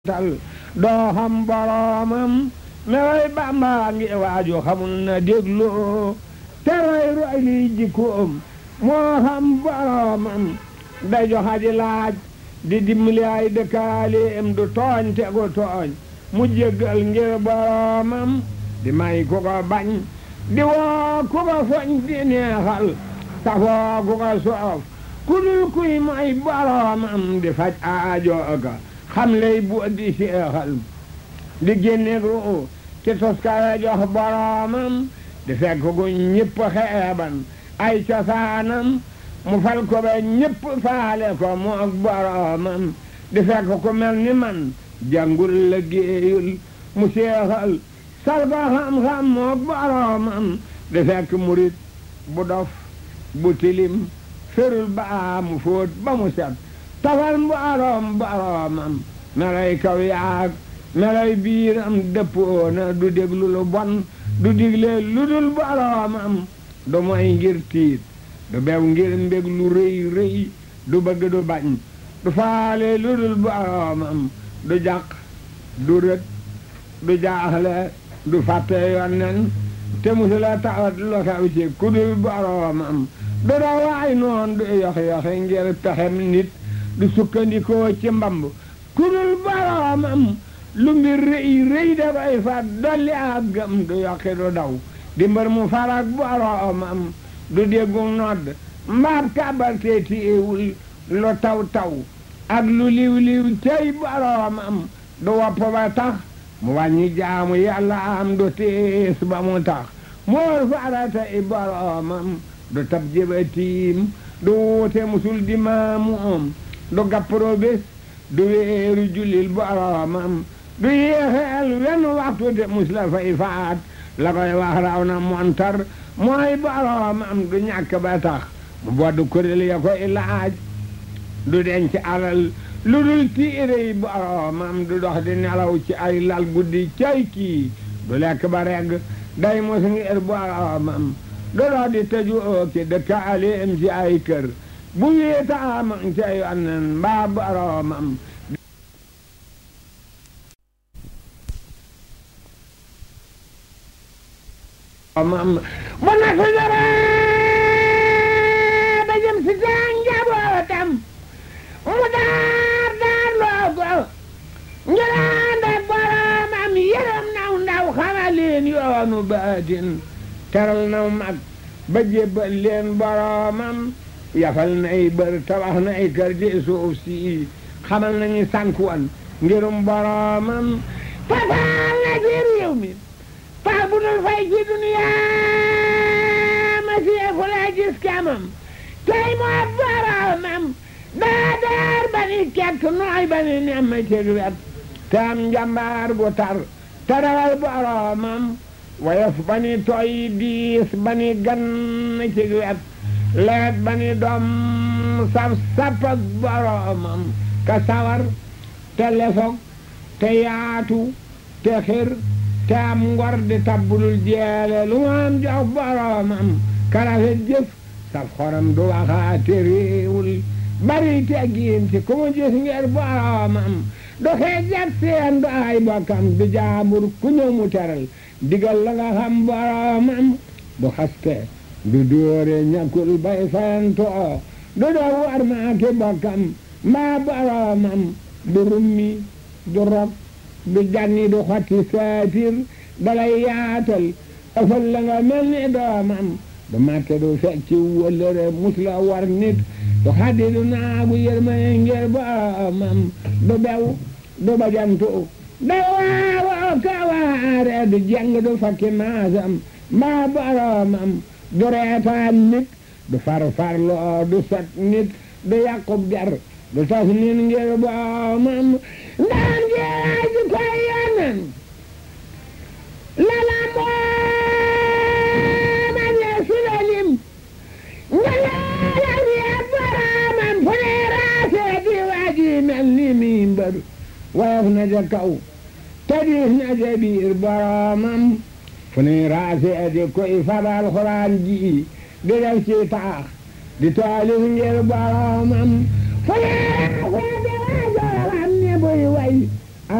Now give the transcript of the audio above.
tal doo xam boroomam melay Bàmba ngi waaju xamul na déglu te roy roy liy jikkoom moo xam boroomam day joxa di laaj di dimbali ay dëkkaaleem du tooñ te gu tooñ mu jéggal ngir boroomam di may ku ko bañ di woo ku ko foñ di neexal safoo ku ko soof ku dul kuy may boroomam di faj aajo ga xam lay bu di seexal di génne ru ci toskare jox boroomam di fekk gu ñëpp xeeban ay cosaanam mu fal ko ba ñëpp faale ko mu ak boroomam di fekk ku mel ni man jàngul la géeyul mu seexal sal ko xam-xam mu ak boroomam di fekk murit bu dof bu tilim ferul ba mu fóot ba mu set tafal mboroom boroomam melay kaw yaag melay biiram dëppoona du déglu lu bon du digle lu dul boroomam du moy ngir tiit du bew ngir mbég lu rëy rëy du bëgg du bañ du faale lu dul boroomam du jàq du rët du jaaxle du fàtte yonnen te musula tawat lu xew ci ku dul boroomam du daw waay noon du yox-yoxe ngir pexem nit du sukkandikoo ci mbamb ku dul boroomam lu mbir rëy rëy dafay fat dolli ak gëm du yokki du daw di mbër mu farak boroomam du déggu nodd mbaab kàbbal te téewul lu taw taw ak lu liw liw tey boroomam du wopp ba tax mu wàññi jaamu yàlla am du tiis ba mu tax moor farata i boroomam du tab jëbatiim du wuute musul di maamu om du gappro bés du weeru jullil boroomam du yéexeel wenn waxtu te mus la fay faat la koy wax raw na montar mooy boroomam du ñàkk ba tax mu boddu kuréel ya koy laaj du denc alal lu dul tiire yi boroomam du dox di nelaw ci ay lal guddi cay kii du lekk ba regg day mos ngir boroomam du dox di tëju oo ki dëkkaaleem ci ay kër bu wéetaam ca yonnen mbaa boroomam mam bu na fi dara ba jëm si seen njabootam mu daar daar loo ko njëlaan ak boroomam yërëm naw ndaw xamal leen yoonu baatin teral naw mag ba jébbal leen boroomam yafal nay bër tabax nay kër di suuf si xamal nañu sànkuwan ngirum boroomam tafaal na ci réew mi pax bu dul fay ci duniyaa ma seefu la gis kamam tey moo boroomam daa daar ba ni kekk nooy ba ni nemm ci wet te am njambaar bu tar te rawal boroomam woyof ba ni tooy diis ba ni gan ci wet leet ba ni doom saf sap ak boroomam ka sawar te lefog te yaatu te xir te am ngor di tabbulul jeele lu mu am jox boroomam karafet jëf saf xoram du waxaate réewul bari teggiin ci ku mu gis ngir boroomam du xeejat seen du ay bokkam du jaambur ku ñëw mu teral digal la nga xam boroomam du xaste du dóore ñàkkul bay fayantoo du doo war maa ki bokkam mbaa boroomam du rummi du rog du janni du xotti saatir dalay yaatal ëfal la nga mel ni doomam du màtte du fecci wëllëre mus la war nit du xaddi du naagu yërmane ngir boroomam du bew du bajantu da waawoo ka waare du jeng du fakki maasam mbaa boroomam du reetaan nit du farfarloo du sot nit du yàqub der du tas nit ngir boroomam ndaan ngeeraa ji koy yonen lala mooma ne sulalim ngalaala wiya boroomam fu ne raasee di waaji mel ni mimbar woyof na ja kaw tadiis na ja biir boroomam fu ne raasee di koy fabal xuraan ji di def ci taax di taalif ngir boroomam fu ne raasee